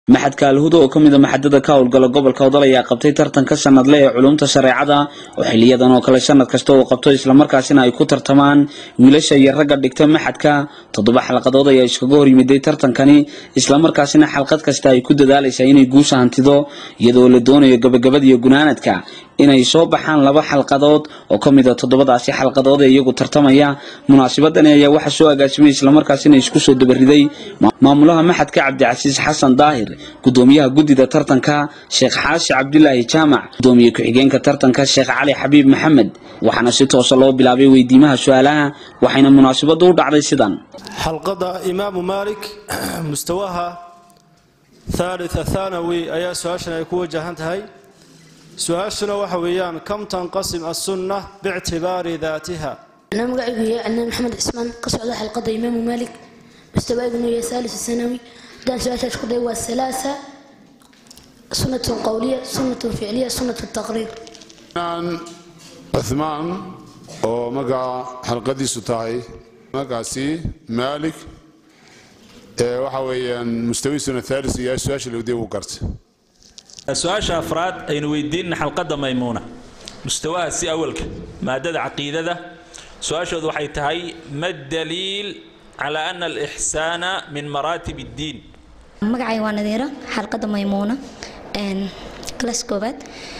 maxadka alhuda oo ka mid a maxadada ka howlgala gobolka odol ayaa qabtay tartanka sanadle ee culumta shareecada oo xiliyadan oo kale sanad kasta uu qabto islamarkaasina ay ku tartamaan wiilasha iyo ragga dhigta maxadka toddoba xalqadood ayaa iskaga horyimiday tartankani islamarkaasina xalqad kasta ay ku dadaalaysaa inay guusha hantido iyadoo la doonayo gabagabada iyo gunaanadka inay soo baxaan laba xalqadood oo ka mid a toddobadaasi xalqadood ee iyagu tartamaya munaasabadani ayaa waxaa soo agaasimay islamarkaasina isku soo dabariday maamulaha maxadka cabdicasiis xasan daahir gudoomiyaha guddida tartanka sheekh xaashi cabdulaahi jaamac gudoomiye ku-xigeenka tartanka sheekh cali xabiib maxamed waxaana si toosa loo bilaabay weydiimaha su-aalaha waxayna munaasabadu u dhacday sidan xalqadda imaamu maalik mustawaha thalitha thanawi ayaa su-aashan ay ku wajahan tahay su-aashuna waxa weeyaan kam tanqasim assunna biictibaari daatiha أنا مقعد ويا أنا محمد عثمان قصة على حلقة إمام مالك مستوى ابن ثالث الثانوي دان سؤال تشكر والثلاثة سنة قولية سنة فعلية سنة التقرير cuhmaan oo magaca xalqadiisu tahay magacaasi maalik ee waxa weeyaan mustawiisuna thaalis iyo su-aasha lawdiya uu gartay su-aasha afraad aynu weydiinna xalqadda maymuuna mustawaha si awalka maadada caqiidada su-aashoodu waxay tahay ma daliil cala ana alixsaana min maraatib اddiin magacay waa nadiiro xalqadda maymuuna klas koobaad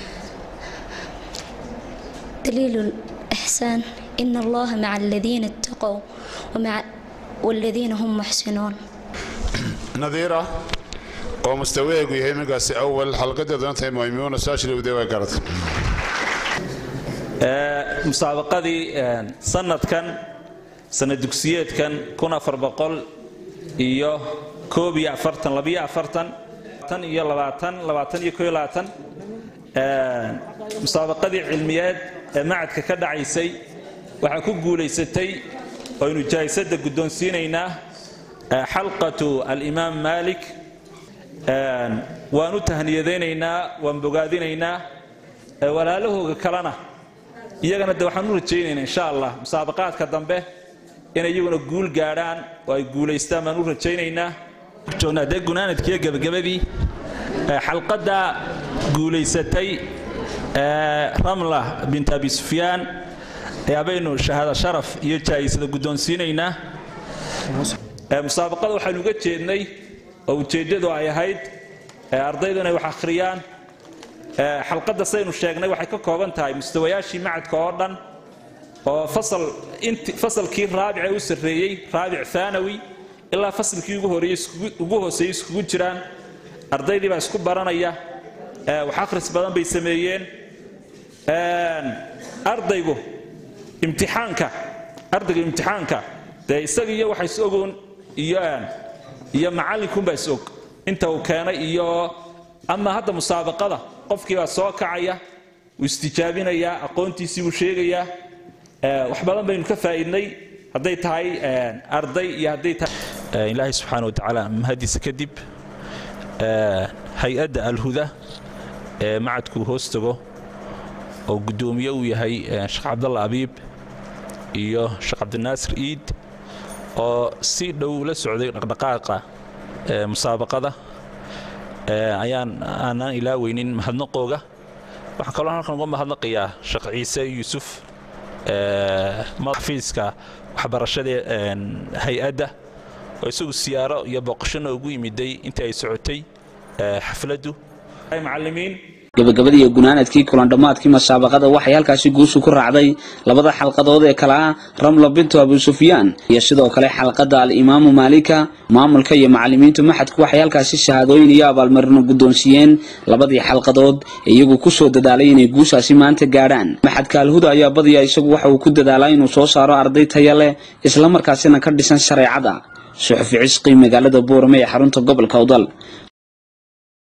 daliilu lixsaan ina allaha maca aladiina ittaqow waladiina hum muxsinuun nadiira oo mustawaheegu yahay magaasi awal xalqadeeduna tahay maymuuna su-aasha lawdiya waa garatay musaabaqadii sanadkan sanad dugsiyeedkan kun afar boqol iyo koob iyo afartan labiyo afartan tan iyo labaatan labaatan iyo koo iyo labaatan musaabaqadii cilmiyeed ee macadka ka dhacaysay waxaa ku guulaysatay oynu jaahisadda guddoonsiinaynaa xalqatu alimaam maalik waan u tahniyadaynaynaa waan bogaadinaynaa walaalahooga kalena iyagana de waxaan u rajaynaynaa insha allah musaabaqaadka dambe inay iyaguna guul gaadhaan oo ay guulaystaan baan u rajaynaynaa joognaa dee gunaanadkiiyo gebagabadii xalqadda guulaysatay ramla bint abi sufyaan ayaabaynu shahaado sharaf iyo jaayisada guddoonsiinaynaa musaabaqada waxaanu uga jeednay oo ujeeddadu ay ahayd ardaydu inay wax akhriyaan xalqadda saynu sheegnay waxay ka kooban tahay mustawayaashii macadka oo dhan oo fasalkii raabice u sarreeyey raabic aanawi ilaa fasalkii ugu hooseeyey iskugu jiraan ardaydii baa isku baranaya wax akhris badan bay sameeyeen ardaygu imtixaanka ardayga imtixaanka dee isaga iyo waxa is ogoon iyo iyo macallinkunbaa is og inta uu keenay iyo ama hadda musaabaqada qofkii baa soo kacaya wuu istijaabinayaa aqoontiisii buu sheegayaa wax badan baynu ka faa'iidnay hadday tahay arday iyo hadday tahay ilaahay subxaana wa tacaala mahadiisa kadib hay-adda alhuda ee macadku hoos tago oo guddoomiye uu yahay sheekh cabdalla abiib iyo sheekh cabdinaasir iid oo si dhow la socday dhaqdhaqaaqa musaabaqada ayaan aanaan ilaaweynin mahadnaqooga waxaan kaloo halkan uga mahadnaqayaa sheekh ciise yuusuf xafiiska waxbarashada hay-adda oo isagu siyaaro iyo booqashona ugu yimiday intii ay socotay xafladdu macallimiin gabagabadii iyo gunaanadkii kulandhammaadkii musaabaqada waxay halkaasi guushu ku raacday labada xalqadood ee kale ah ramla bintu abu sufyaan iyo sidoo kale xalqadda al-imaamu maalika maamulka iyo macallimiintu maxadku waxay halkaasi shahaadooyin iyo abaalmarino guddoonsiiyeen labadii xalqadood ee iyagu ku soo dadaalay inay guushaasi maanta gaadhaan maxadka alhuda ayaa badiya isagu waxa uu ku dadaalaa inuu soo saaro arday taya leh islamarkaasina ka dhisan shareecada suxufi cisqi magaalada boorame ee xarunta gobolka udal